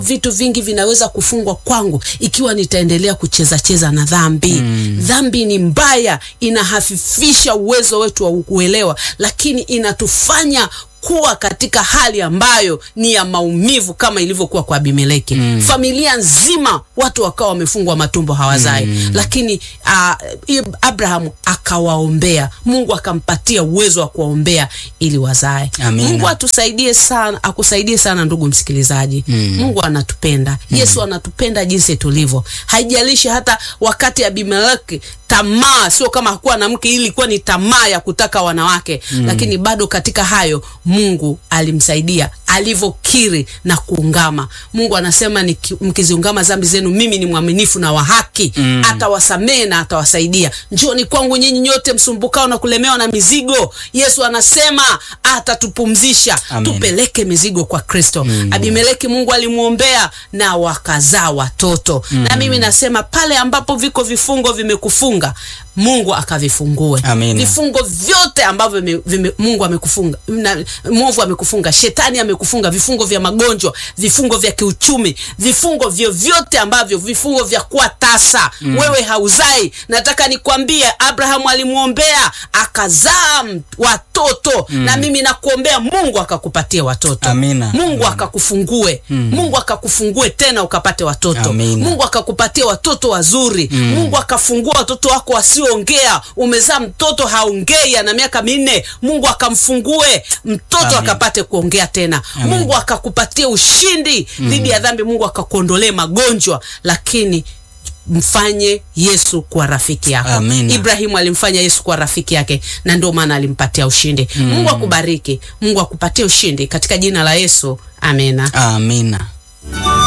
vitu vingi vinaweza kufungwa kwangu ikiwa nitaendelea kucheza cheza na dhambi. Mm. Dhambi ni mbaya, inahafifisha uwezo wetu wa kuelewa, lakini inatufanya kuwa katika hali ambayo ni ya maumivu kama ilivyokuwa kwa Abimeleki. Mm. Familia nzima watu wakawa wamefungwa matumbo hawazai. Mm. Lakini uh, Abrahamu akawaombea, Mungu akampatia uwezo wa kuwaombea ili wazae. Amina. Mungu atusaidie sana, akusaidie sana ndugu msikilizaji. Mm. Mungu anatupenda. Mm. Yesu anatupenda jinsi tulivyo. Haijalishi hata wakati Abimeleki tamaa, sio kama hakuwa na mke, ili ilikuwa ni tamaa ya kutaka wanawake. Mm. Lakini bado katika hayo Mungu alimsaidia alivyokiri na kuungama. Mungu anasema ni mkiziungama dhambi zenu, mimi ni mwaminifu na wa haki, mm. atawasamehe na atawasaidia. Njooni kwangu nyinyi nyote msumbukao na kulemewa na mizigo. Yesu anasema atatupumzisha. Amen. Tupeleke mizigo kwa Kristo. Mm. Abimeleki Mungu alimwombea na wakazaa watoto. Mm. Na mimi nasema pale ambapo viko vifungo vimekufunga Mungu akavifungue. Amina. Vifungo vyote ambavyo vime, vime, Mungu amekufunga, na mwovu amekufunga, shetani amekufunga, vifungo vya magonjwa, vifungo vya kiuchumi, vifungo vyovyote ambavyo, vifungo vya kuwa tasa. Mm. Wewe hauzai, nataka nikwambie, Abrahamu alimwombea akazaa watoto. Mm. Na mimi nakuombea Mungu akakupatia watoto. Amina. Mungu Amina. akakufungue. Mm. Mungu akakufungue tena ukapate watoto. Amina. Mungu akakupatia watoto wazuri. Mm. Mungu akafungua watoto wako wasiongea. Umezaa mtoto haongei, ana miaka minne, Mungu akamfungue mtoto Amen. akapate kuongea tena. Amen. Mungu akakupatia ushindi dhidi ya dhambi. Mungu akakuondolee magonjwa, lakini mfanye Yesu kuwa rafiki yako. Amina. Ibrahimu alimfanya Yesu kuwa rafiki yake na ndio maana alimpatia ushindi. Mungu akubariki. Mungu akupatie ushindi katika jina la Yesu. Amina. Amina.